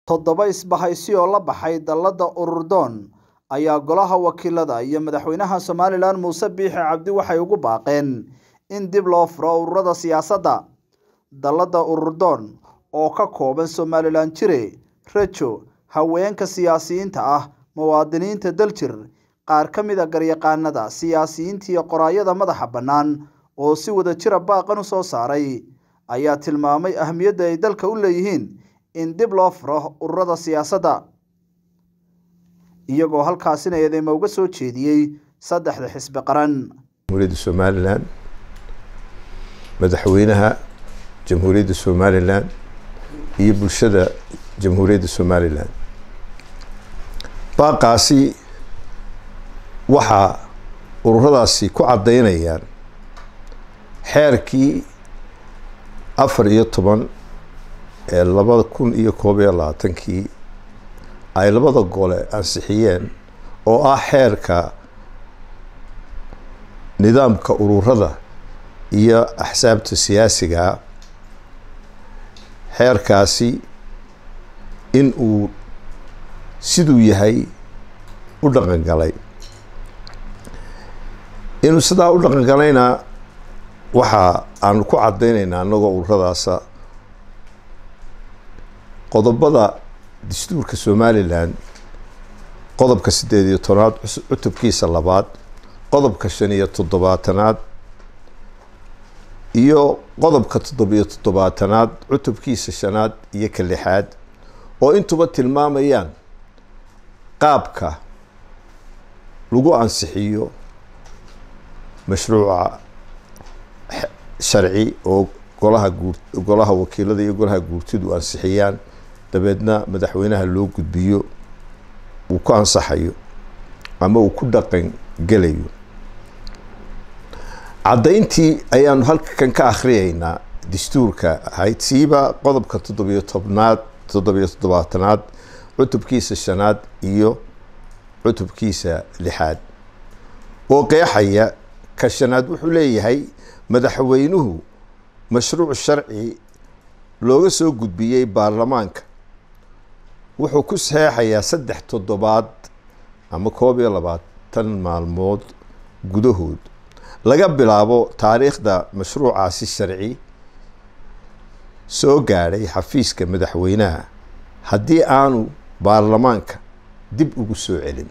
toddoba isbahaysi oo la baxay dalladda ururdoon ayaa golaha wakiilada iyo madaxweynaha somalilan muuse biixi cabdi waxay ugu baaqeen in dib loo furo ururada siyaasadda dalladda ururdoon oo ka kooban somalilan jire rajo haweenka siyaasiyiinta ah muwaadiniinta daljir qaar ka mid a garyaqaanada siyaasiyiinta iyo qoraayada madaxa bannaan oo si wada jira baaqan u soo saaray ayaa tilmaamay ahmiyadda ay dalka u leeyihiin in dib loo furo ururada siyaasadda iyagoo halkaasina eedeyma uga soo jeediyey saddexda xisbi qaran jamhuuriyadda somalilan madaxweynaha jamhuuriyadda somalilan iyo bulshada jamhuuriyadda somalilan baaqaasi waxaa ururadaasi ku caddaynayaan xeerkii afar iyo toban ee labada kun iyo koob iyo labaatankii ay labada gole ansixiyeen oo ah xeerka nidaamka ururada iyo axsaabta siyaasigaa xeerkaasi in uu siduu yahay u dhaqan galay inuu sidaa u dhaqan galayna waxa aanu ku caddaynaynaa annagoo ururadaasa qodobada dastuurka somalilan qodobka siddeed iyo tobnaad cutubkiisa labaad qodobka shan iyo toddobaatanaad iyo qodobka toddobiyo toddobaatanaad cutubkiisa shanaad iyo ka lixaad oo intuba tilmaamayaan qaabka lagu ansixiyo mashruuca sharci oo golaha guur golaha wakiilada iyo golaha guurtidu ansixiyaan dabeedna madaxweynaha loo gudbiyo uu ku ansaxayo ama uu ku dhaqan gelayo caddayntii ayaanu halkan ka akhriyaynaa dastuurka ahayd siiba qodobka toddobiyo tobnaad toddobiyo toddobaatanaad cutubkiisa shanaad iyo cutubkiisa lixaad oo qeexaya ka shanaad wuxuu leeyahay madaxweynuhu mashruuc sharci looga soo gudbiyey baarlamaanka wuxuu ku saxeexayaa saddex toddobaad ama koob iyo labaatan maalmood gudahood laga bilaabo taariikhda mashruucaasi sharci soo gaadhay xafiiska madaxweynaha haddii aanu baarlamaanka dib ugu soo celin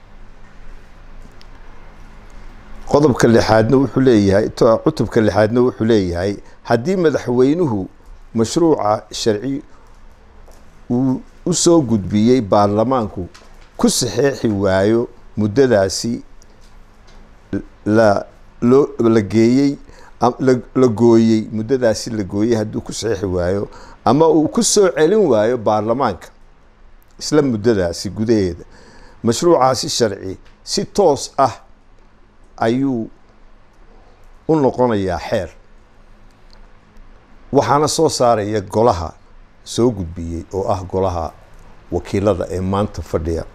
qodobka lixaadna wuxuu leeyahay cutubka lixaadna wuxuu leeyahay haddii madaxweynuhu mashruuca sharci uu u soo gudbiyey baarlamaanku ku saxeexi waayo muddadaasi la loo la geeyey la gooyey muddadaasi la gooyey hadduu ku saxeexi waayo ama uu ku soo celin waayo baarlamaanka isla muddadaasi gudaheeda mashruucaasi sharci si toos ah ayuu u noqonayaa xeer waxaana soo saaraya golaha soo gudbiyey oo ah golaha wakiilada ee maanta fadhiya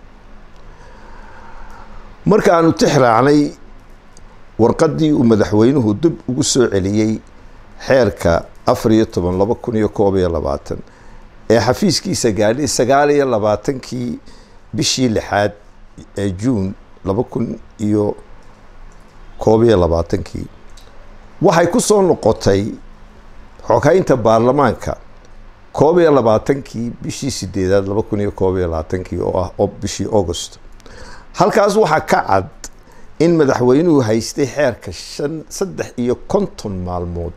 markaanu tixraacnay warqaddii uu madaxweynuhu dib ugu soo celiyey xeerka afar iyo toban laba kun iyo koob iyo labaatan ee xafiiskiisa gaadhay sagaal iyo labaatankii bishii lixaad ee juun laba kun iyo koob iyo labaatankii waxay ku soo noqotay xogeynta baarlamaanka koob iyo labaatankii bishii sideedaad laba kun iyo koob iyo labaatankii oo ah bishii august halkaas waxaa ka cad in madaxweynuhu haystay xeerka shan saddex iyo konton maalmood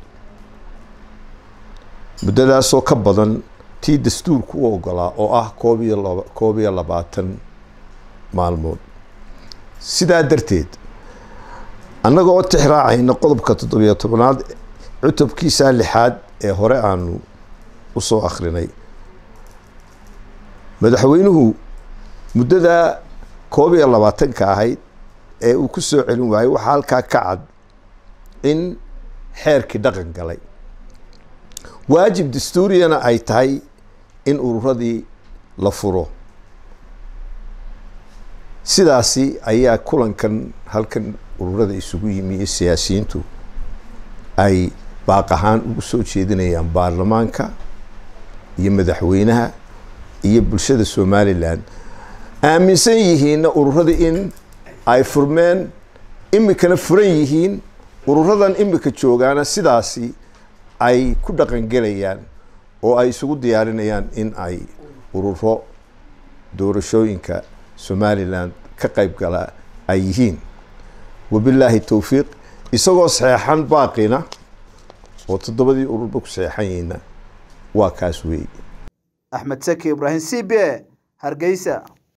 muddadaasoo ka badan tii dastuurku u ogolaa oo ah koob iyo laba koob iyo labaatan maalmood sidaa darteed annaga oo tixraacayna qodobka toddobiyo tobnaad cutubkiisa lixaad ee hore aanu usoo akrinay madaxweynuhu muddadaa koob iyo labaatanka ahayd ee uu ku soo celin waayey waxaa halkaa ka cad in xeerkii dhaqan galay waajib dastuuriyana ay tahay in ururadii la furo sidaasi ayaa kulankan halkan ururada isugu yimi iyo siyaasiyiintu ay baaq ahaan ugu soo jeedinayaan baarlamaanka iyo madaxweynaha iyo bulshada somalilan aaminsan yihiinna ururada in ay furmeen imikana furan yihiin ururadan imika joogaana sidaasi ay ku dhaqangelayaan oo ay isugu diyaarinayaan in ay ururo doorashooyinka somalilan ka qayb gala ay yihiin wabilaahi towfiiq isagoo saxeexan baaqina oo toddobadii ururba ku saxeexan yihiinna waa kaas weeye axmed saki ibraahim c b e hargeysa